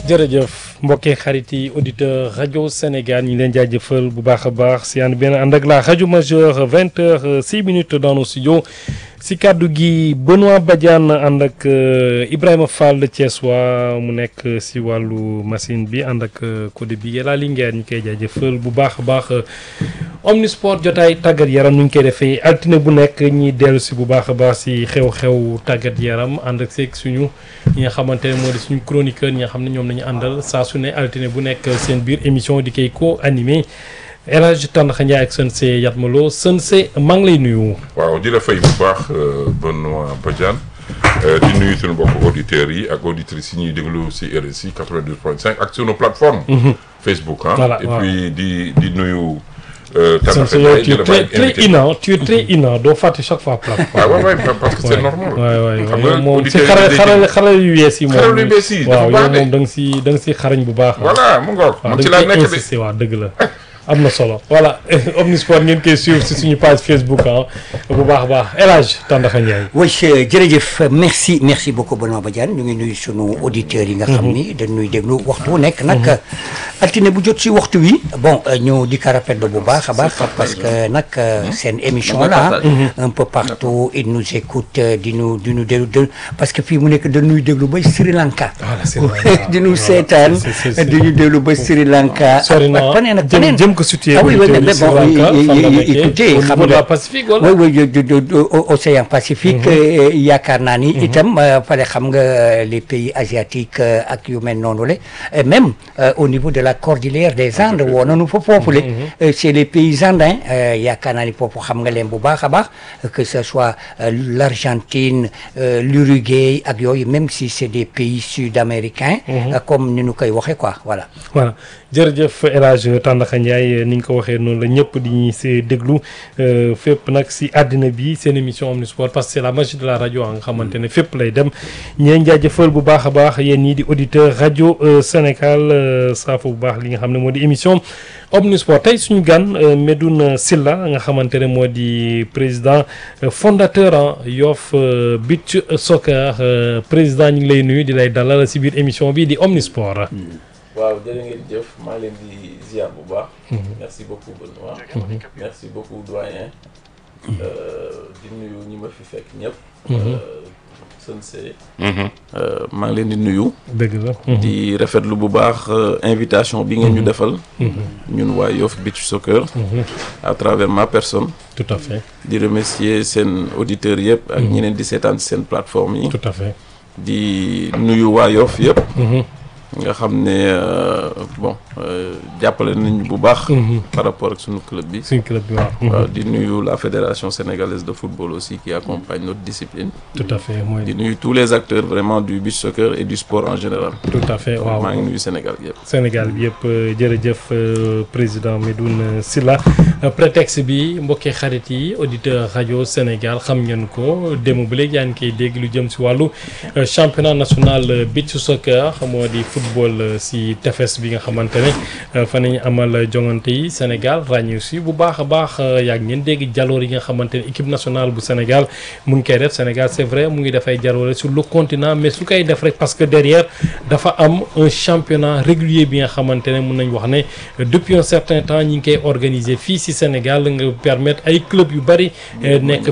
jërëjëf mbokki xarit yi auditeur rajo Sénégal ñu ngi leen jaajëfal bu baax a baax si ànd benn ànd ak la rajo majeure vingt heures six minutes dans nos studios si kàddu gi Benoît Badiane ànd ak Ibrahima Fall Thiès waa mu nekk si wàllu machine bi ànd ak code bi yàlla Linguère ñu koy jaajëfal bu baax a baax omnisport jotaay tàggat yaram nu ñu koy defee altine bu nekk ñi dellu si bu baax a baax si xew-xew tàggat yaram ànd ak seeg suñu ñi nga xamante ne moo di suñu chroniqueur ñi nga xam ne ñoom nañu àndal saa su ne altine bu nekk seen biir émission di koy ko animé El Hadj Tandakha Ndiaye ak Sensé Yatmaloo Sensé maa ngi lay nuyu. waaw di la fay bu baax Benoît Badiane di nuyu suñu mbokk auditeurs yi ak auditrices yi ñuy déglu si RSI 92.5 ak sunu plateforme. Facebook ah. voilà et puis di di nuyu. Sensé yow tu es très très innan tu es très innan doo fàtte chaque fois plateforme. waaw waaw parce que c'est normal. waay waay xam waay nga moom si auditeurs yi xarale xarale xarale yu yees yi. moom xarale yu bees yi dafa waaw baax yow de. moom da nga si da nga si xarañ bu baax. voilà mu ngoog waaw man ci da laa nga nekk koy de. insister waaw dëgg la am na solo voilà Omnisport ngeen koy suivre si suñu page Facebook ah bu baax a baax El Hadj Tandakha Ndiaye. oui jërëjëf merci merci beaucoup Benoît Badiane ñu ngi nuyu sunu auditeurs yi nga xam ni dañuy déglu waxtu wu nekk nag altine bu jot si waxtu wi bon ñu di ko rafetlu bu baax a baax parce que nag seen émission la un peu partout ils nous écoutent di ñu di ñu déglu de parce que fii mu nekk dañuy déglu ba Sri Lanka voilà c'est vrai di ñu seetaan c'est- c'est- c'est- di ñu déglu ba Sri Lanka sori na faneen ak jëm faneen jëm ko situé. ah oui oui auditeurs mais yi Sri bon Lanka, fan la é- é- nekkee? écoutez au xam niveau de la nga Pacifique wala. oui oui de- de- de- de- o- océan Pacifique euh, yaakaar naa ni itam euh, fale xam nga euh, les pays asiatiques euh, ak yu mel noonu la et même euh, au niveau de la cordillère des Andes woo nañu fa foofu la Euh, c'est les pays andins euh, yaakaar naa ni foofu xam nga leen bu baax a baax que ce soit euh, l'Argentine euh, l'Uruguay ak yooyu même si c'est des pays sud-américains euh, comme ni ñu koy waxee quoi voilà voilà jërëjëf El Hadj Tandakha Ndiaye ni nga ko waxee noonu la ñëpp di ñu see déglu euh, fépp nag si àddina bi seen émission Omnisport parce que c'est la magie de la rajo nga xamante ne fépp lay dem ñeen jaajëfal bu baax a baax yéen ñii di auditeur rajo euh, Sénégal euh, saafa bu baax li nga xam ne moo di émission Omnisport tey suñu gan euh, Medoune Silla nga xamante ne moo di président euh, fondateur ah Yoff euh, Beach Soccer euh, président ñu ngi lay nuyu di lay dalal si biir émission bi di Omnisport. waaw jërë ngeen jëf maa ngi leen di ziar bu baax. merci beaucoup Benoît. merci beaucoup doyen. di nuyu ñi ma fi fekk ñëpp. Sensé. maa ngi leen di nuyu. dëgg la. di rafetlu bu baax euh, invitation bi ngeen ñu defal. ñun waa Yoff Beach Soccer. à travers ma personne. tout à fait di remercier seen auditeurs yëpp. ak ñeneen di seetaan seen plateforme yi. tout à fait. di nuyu waa Yoff yëpp. nga xam ne euh, bon euh, jàppale nañu bu baax. par rapport ak sunu club bi. suñ club bi waaw. waaw di nuyu la fédération sénégalaise de football aussi qui accompagne notre discipline. tout à fait mooy di nuyu tous les acteurs vraiment du beach soccer et du sport en général. tout à fait waaw. maa ngi nuyu Sénégal yëpp. Sénégal bi yëpp euh, jërëjëf euh, président Medoune Silla Euh, prétexte bi mbokki xarit yi auditeur rajo Sénégal xam ngeen ko démb ba léegi yaa ngi koy dégg lu jëm si wàllu euh, championnat national euh, beach soccer moo di football euh, si tefes bi nga xamante ne euh, fa nañu amal jongante yi Sénégal ràññee si bu baax a baax euh, yaa ngeen dégg jaloor yi nga xamante ne équipe nationale bu Sénégal mu ngi koy def Sénégal c'est vrai mu ngi dafay jaloore sur le continent mais su koy def rek parce que derrière dafa am un championnat régulier bi nga xamante ne mun nañ wax ne euh, depuis un certain temps ñi ngi koy organiser fii si Sénégal nga permettre ay club yu bari euh, nekk